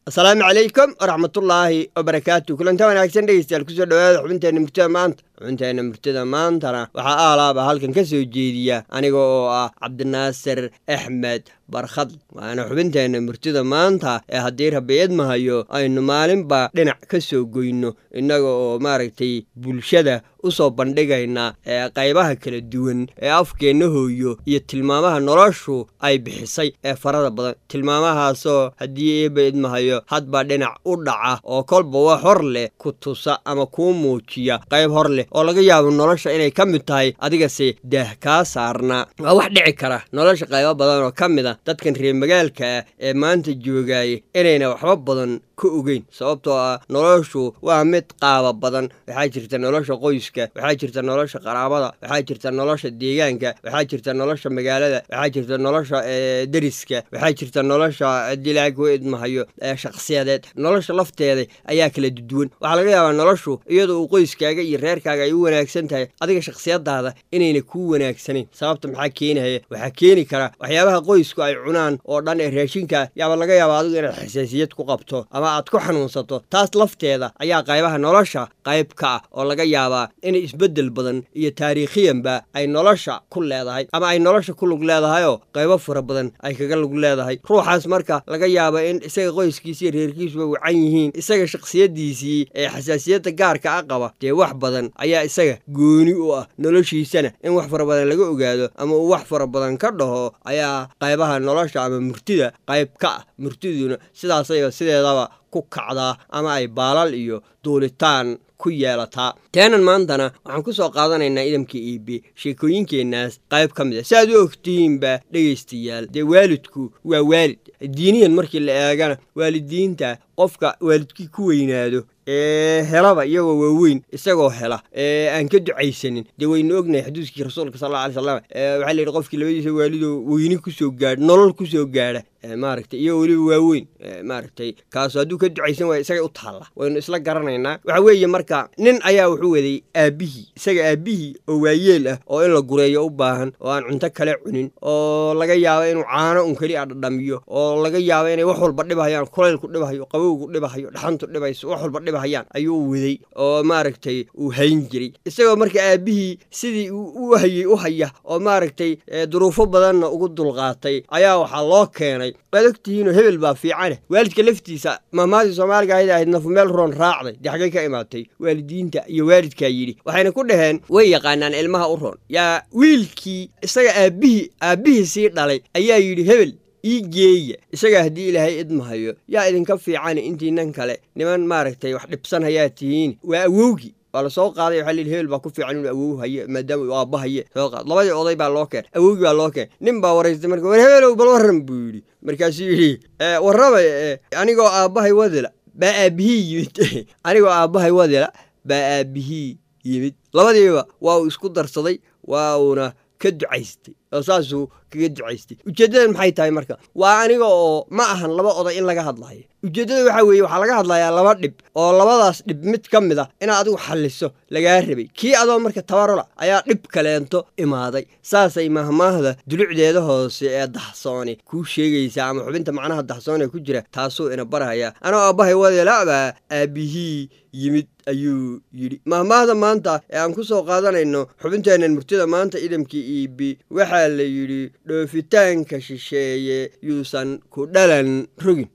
asalaamu calaykum waraxmatullaahi wabarakaatu kulanta wanaagsan dhegeystayaal kusoo dhawaada xubinteenna murtida maanta xubinteenna murtida maantana waxaa aalaaba halkan ka soo jeediya aniga oo ah cabdinaasir axmed barkhad waana xubinteenna murtida maanta ee haddii rabiid mahayo aynu maalinba dhinac ka soo goyno innaga oo maaragtay bulshada u soo bandhigayna ee qaybaha kala duwan ee afkeenna hooyo iyo tilmaamaha noloshu ay bixisay ee farada badan tilmaamahaasoo haddii eebaid mahayo hadba dhinac u dhaca oo kolba wax hor leh ku tusa ama kuu muujiya qayb hor leh oo laga yaabo nolosha inay ka mid tahay adigase daah kaa saarnaa waa wax dhici kara nolosha qaybo badan oo ka mid a dadkan reer magaalka ah ee maanta joogaaya inayna waxba badan ka ogeyn sababtoo ah noloshu waa mid qaaba badan waxaa jirta nolosha qoyska waxaa jirta nolosha qaraabada waxaa jirta nolosha deegaanka waxaa jirta nolosha magaalada waxaa jirta nolosha deriska waxaa jirta nolosha dilaagoidmahayo shakhsiyadeed nolosha lafteeda ayaa kala duwan waxaa laga yaabaa noloshu iyadoo uu qoyskaaga iyo reerkaaga ay u wanaagsan tahay adiga shakhsiyadaada inayna kuu wanaagsanayn sababta maxaa keenaya waxaa keeni kara waxyaabaha qoysku ay cunaan oo dhan ee raashinka yaaba laga yaaba adigu inaad xasaasiyad ku qabto ama aad ku xanuunsato taas lafteeda ayaa qaybaha nolosha qayb ka ah oo laga yaabaa in isbeddel badan iyo taariikhiyanba ay nolosha ku leedahay ama ay nolosha ku lug leedahayoo qaybo fara badan ay kaga lug leedahay ruuxaas marka laga yaaba in isaga qoyskiisa iyo reerkiisuba wacan yihiin isaga shakhsiyaddiisii ee xasaasiyadda gaarka a qaba dee wax badan ayaa isaga gooni u ah noloshiisana in wax fara badan laga ogaado ama uu wax fara badan ka dhaho ayaa qaybaha nolosha ama murtida qayb ka ah murtiduna sidaasayba sideedaba ku kacdaa ama ay baalal iyo duulitaan ku yeelataa teenan maantana waxaan ku soo qaadanaynaa idamka iibe sheekooyinkeennaas qayb ka mid a si aad u ogtihiinba dhegaystayaal dee waalidku waa waalid diiniyan markii la eegana waalidiinta qofka waalidkii ku weynaado ee helaba iyagoo waaweyn isagoo hela ee aan ka ducaysanin dee waynu ognahay xadiiskii rasuulka sal alla alay slam waxaa la yidhi qofkii labadiisa waalidoo weyni kusoo gaadha nolol kusoo gaadha maaragtay iyo weliba waaweyn maaragtay kaasu hadduu ka ducaysan waaya isaga u taalla waynu isla garanaynaa waxa weeye marka nin ayaa wuxuu waday aabbihii isaga aabbihii oo waayeel ah oo in la gureeyo u baahan oo aan cunto kale cunin oo laga yaabo inuu caano un keli a dhadhamiyo oo laga yaabo inay wax walba dhibahayaan kulaylku dhibahayo qabowgu dhibahayo dhaxantu dhibayso wax walba dhibahayaan ayuu waday oo maaragtay uu hayn jiray isagoo marka aabbihii sidii u hayey u haya oo maaragtay duruufo badanna ugu dulqaatay ayaa waxaa loo keenay waad ogtihiinoo hebel baa fiicane waalidka laftiisa mahmaadii soomaaliga ahayd ahayd nafu meel roon raacday dee xaggay ka imaatay waalidiinta iyo waalidkaa yidhi waxayna ku dhaheen way yaqaanaan ilmaha u roon yaa wiilkii isaga aabbihii aabbihii sii dhalay ayaa yidhi hebel ii geeya isagaa haddii ilaahay idmahayo yaa idinka fiican intiinan kale niman maaragtay wax dhibsan hayaa tihiin waa awowgii waa la soo qaaday waxa layidhi hebel baa ku fiican inuu awow haye maadaama uu aabba haye soo qaad labadii oday baa loo keen awowgii baa loo keen nin baa waraystay marka war hebelow bal warran buu yidhi markaasuu yidhi warraba anigoo aabbahay wadila baa aabbihii yimid anigoo aabbahay wadila baa aabbihii yimid labadiiba waa uu isku darsaday waa uuna ka ducaystay oo saasuu kaga ducaystay ujeeddadan maxay tahay marka waa aniga oo ma ahan laba oday in laga hadlayo ujeeddada waxaa weeye waxaa laga hadlayaa laba dhib oo labadaas dhib mid ka mid a inaad adigu xalliso lagaa rabay kii adoo marka tabarola ayaa dhib kaleento imaaday saasay mahmaahda dulucdeeda hoose ee daxsooni kuu sheegaysaa ama xubinta macnaha daxsoon ee ku jira taasuu ina barhayaa anoo aabbahay wadeelabaa aabbihii yimid ayuu yidhi mahmaahda maanta ee aan ku soo qaadanayno xubinteennan murtida maanta idamkii iibi waxaa la yidhi dhoofitaanka shisheeye yuusan ku dhalan rogin